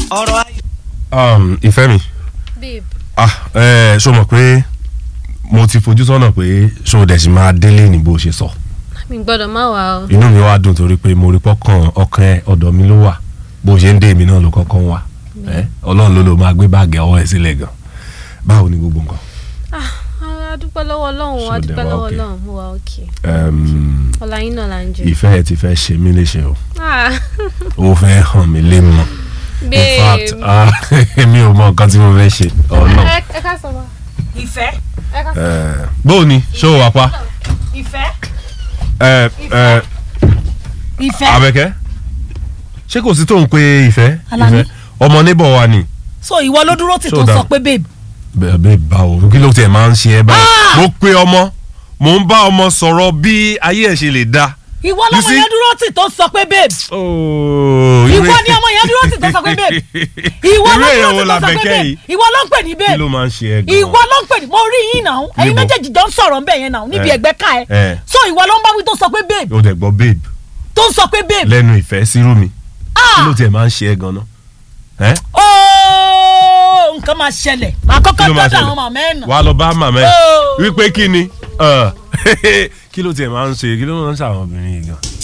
ọ̀rọ̀ ayé. um, ìfẹ́ mi babe ah ẹ ṣó mọ̀ pé mo ti fojú sọ́nà pé ṣó dẹ̀ sì máa délé ní bó ṣe sọ mi gbọ́dọ̀ má wà o. inú mi wá dùn torí pé mo rí pọ́kàn ọkàn ẹ ọ̀dọ̀ mi ló wà bó ṣe ń dé èmi náà ló kọ́kọ́ ń wà ẹ ọlọ́run ló ló máa gbé báàgì ọwọ́ ẹ sílẹ̀ gan báwo ni gbogbo nǹkan. ah a dúpẹ́ lọ́wọ́ ọlọ́run So a they dúpẹ́ were lọ́wọ́ okay. ọlọ́run mo wà òkè Um, ọ̀la yín náà là ń jẹ. ìfẹ́ ẹ ti fẹ́ ṣe mí léṣe o ah ó fẹ́ hàn mí lé mọ́ in fact babe ah, èmi ò mọ nǹkan tí mo fẹ́ ṣe ọ̀nà. ẹ ẹ ká sọ ma ìfẹ́ ẹ ká sọ. bóò ni ṣó o wà pa ìfẹ́ ẹ ẹ ìfẹ́ Àbẹ̀kẹ́ ṣé kò sí tó ń pe ìfẹ́ Alani. ìfẹ́ ọmọ níbọ̀ wa ni. so ìwọ ló dúró tì tó So sọ down. pé babe bẹ́ẹ̀ bẹ́ẹ̀ báwo kí ló tiẹ̀ máa ń ṣe ẹ báyìí. mo pe ọmọ mo ń bá ọmọ sọ̀rọ̀ bí ayé ẹ̀ ṣe lè da. ìwọ You lọmọ see? yẹn dúró tì tó sọ pé babe Ooo, ìwọ ìwé- ni ọmọ yẹn dúró tì tó sọ pé babe ìwọ Irú ló èèyàn dúró wo tì tó sọ pé l'Àbẹ̀kẹ́ babe yìí? ìwọ ló ń pè ní kí babe ló máa ń ṣe ẹ gan. ìwọ ló ń pè ní mo rí yín náà ẹ̀yin Níbo? méjèèjì jọ ń sọ̀rọ̀ ńbẹ̀ yẹn náà níbi Eh. ẹ̀gbẹ́ ká ẹ Eh. so ìwọ ló ń bá wí tó sọ pé babe o dẹ̀ gbọ́ babe tó ń sọ pé babe lẹ́nu ìfẹ́ sírú mi kí ah ló tiẹ̀ máa ń ṣe ẹ gan náà. ẹ́ ooo nǹkan máa ṣẹlẹ̀ màá kí kọ́kọ́ ló máa dọ́dọ̀ ṣẹlẹ̀ àwọn màmá ẹ̀ nà wàá lọ bá màmá ẹ Oh. wípé kí ni Ọ̀, kí ló tiẹ̀ máa ń ṣe kí ló máa ń ṣe àwọn obìnrin yìí gan.